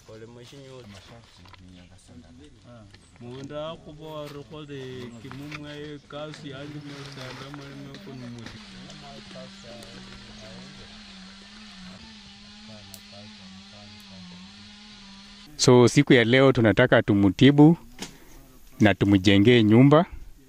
munda khubore khole kimumwa ekasi yandi masanda malime kunumuti So siku ya leo tunataka tumutibu na tumjengee nyumba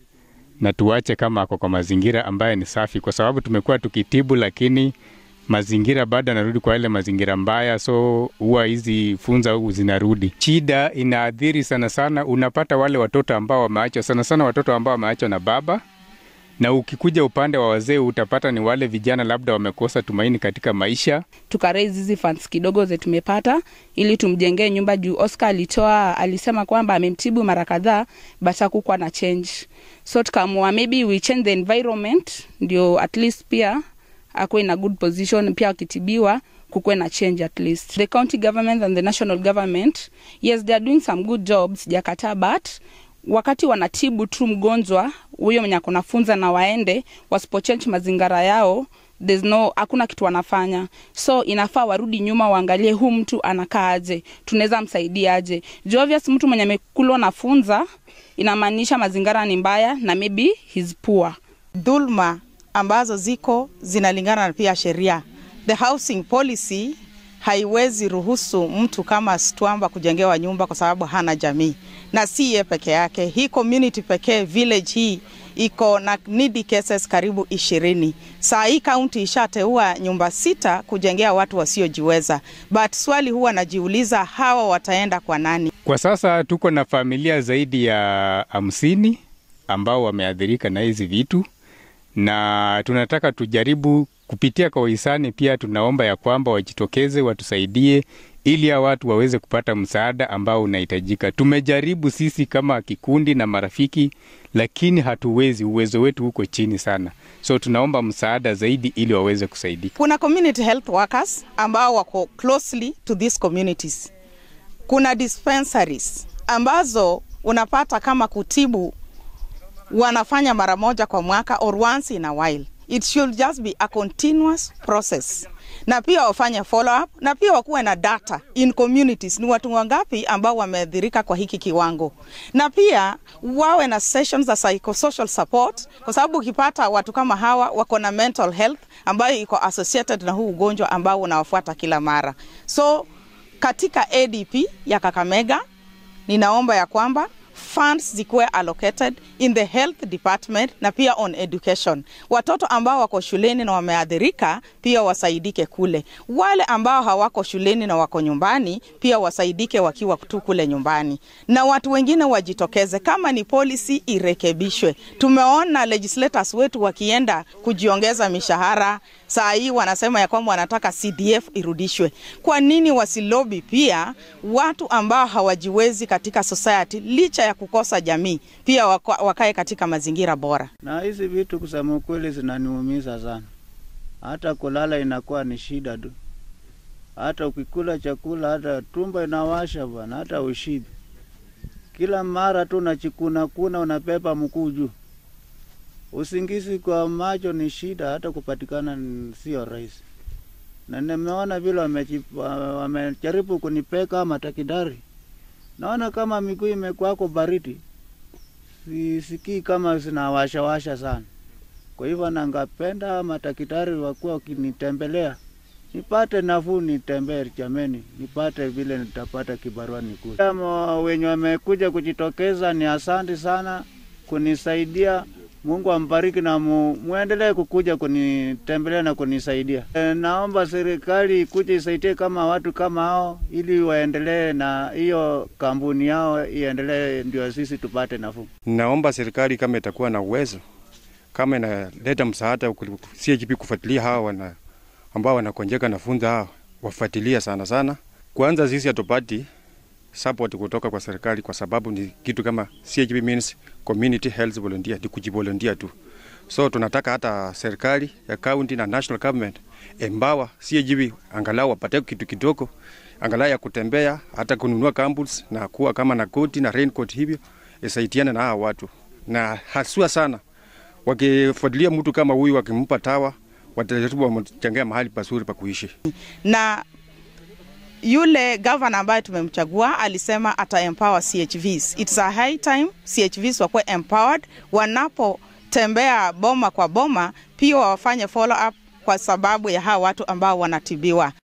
na tuache kama ako kwa mazingira ambaye ni safi, kwa sababu tumekuwa tukitibu, lakini mazingira bado anarudi kwa ile mazingira mbaya, so huwa hizi funza huku zinarudi. Shida inaathiri sana sana, unapata wale watoto ambao wameachwa, sana sana watoto ambao wameachwa na baba na ukikuja upande wa wazee utapata ni wale vijana labda wamekosa tumaini katika maisha. tukaraise hizi funds kidogo ze tumepata ili tumjengee nyumba juu Oscar alitoa alisema kwamba amemtibu mara kadhaa but hakukuwa na change so tukaamua maybe we change the environment ndio at least pia akuwe in a good position pia akitibiwa kukuwe na change at least the county government and the national government yes they are doing some good jobs sijakataa but wakati wanatibu tu mgonjwa huyo mwenye akunafunza na waende wasipochange mazingira yao there's no hakuna kitu wanafanya so inafaa warudi nyuma waangalie huu mtu anakaa aje tunaweza msaidia aje juu obvious mtu mwenye amekulwa na funza inamaanisha mazingira ni mbaya na maybe he's poor dhulma ambazo ziko zinalingana na pia sheria. The housing policy haiwezi ruhusu mtu kama Stwamba kujengewa nyumba kwa sababu hana jamii, na si ye peke yake. Hii community pekee village hii iko na needy cases karibu ishirini. Saa hii kaunti ishateua nyumba sita kujengea watu wasiojiweza, but swali huwa najiuliza hawa wataenda kwa nani? Kwa sasa tuko na familia zaidi ya hamsini ambao wameathirika na hizi vitu, na tunataka tujaribu kupitia kwa wahisani. Pia tunaomba ya kwamba wajitokeze watusaidie, ili hao watu waweze kupata msaada ambao unahitajika. Tumejaribu sisi kama kikundi na marafiki, lakini hatuwezi, uwezo wetu uko chini sana, so tunaomba msaada zaidi ili waweze kusaidika. Kuna community health workers ambao wako closely to these communities. Kuna dispensaries ambazo unapata kama kutibu wanafanya mara moja kwa mwaka or once in a while. It should just be a continuous process, na pia wafanye follow up, na pia wakuwe na data in communities, ni watu wangapi ambao wameathirika kwa hiki kiwango, na pia wawe na sessions za psychosocial support, kwa sababu ukipata watu kama hawa wako na mental health ambayo iko associated na huu ugonjwa ambao unawafuata kila mara. So katika ADP ya Kakamega ninaomba ya kwamba funds zikuwe allocated in the health department na pia on education. Watoto ambao wako shuleni na wameathirika pia wasaidike kule. Wale ambao hawako shuleni na wako nyumbani pia wasaidike wakiwa tu kule nyumbani, na watu wengine wajitokeze. Kama ni policy irekebishwe. Tumeona legislators wetu wakienda kujiongeza mishahara, saa hii wanasema ya kwamba wanataka CDF irudishwe. Kwa nini wasilobi pia watu ambao hawajiwezi katika society licha ya kukosa jamii pia waka, wakae katika mazingira bora. Na hizi vitu kusema ukweli zinaniumiza sana, hata kulala inakuwa ni shida tu, hata ukikula chakula hata tumbo inawasha bwana, hata ushibi. Kila mara tu unachikuna kuna unapepa mkuu juu, usingizi kwa macho ni shida, hata kupatikana ni sio rahisi. Na nimeona vile wamechi- wamejaribu kunipeka matakidari, naona kama miguu imekuwako baridi sisikii kama zinawashawasha sana. Kwa hivyo nangapenda madaktari wakuwa wakinitembelea nipate nafuu, nitembee jameni, nipate vile nitapata kibarua nikuje. Kama wenye wamekuja kujitokeza, ni asante sana kunisaidia. Mungu ambariki na mu, muendelee kukuja kunitembelea na kunisaidia. E, naomba serikali ikuje isaidie kama watu kama hao, ili waendelee na hiyo kampuni yao iendelee, ndio sisi tupate nafuu. Naomba serikali kama itakuwa na uwezo, kama inaleta msaada CHP kufuatilia hawa wana, ambao wanakonjeka na funza hawa wafuatilia sana sana. Kwanza sisi hatupati support kutoka kwa serikali kwa sababu ni kitu kama CHP means community health volunteer, ni kujivolunteer tu. So tunataka hata serikali ya county na national government embawa CHP angalau wapate kitu kidogo, angalau ya kutembea, hata kununua campbells na kuwa kama na koti na raincoat hivyo, isaidiane na hawa watu, na haswa sana wakifuatilia mtu kama huyu, wakimpa tawa watajaribu wamjengea mahali pazuri pa kuishi. na yule gavana ambaye tumemchagua alisema ata empower CHVs. It's a high time CHVs wakuwe empowered wanapotembea boma kwa boma, pia wafanye follow up kwa sababu ya hawa watu ambao wanatibiwa.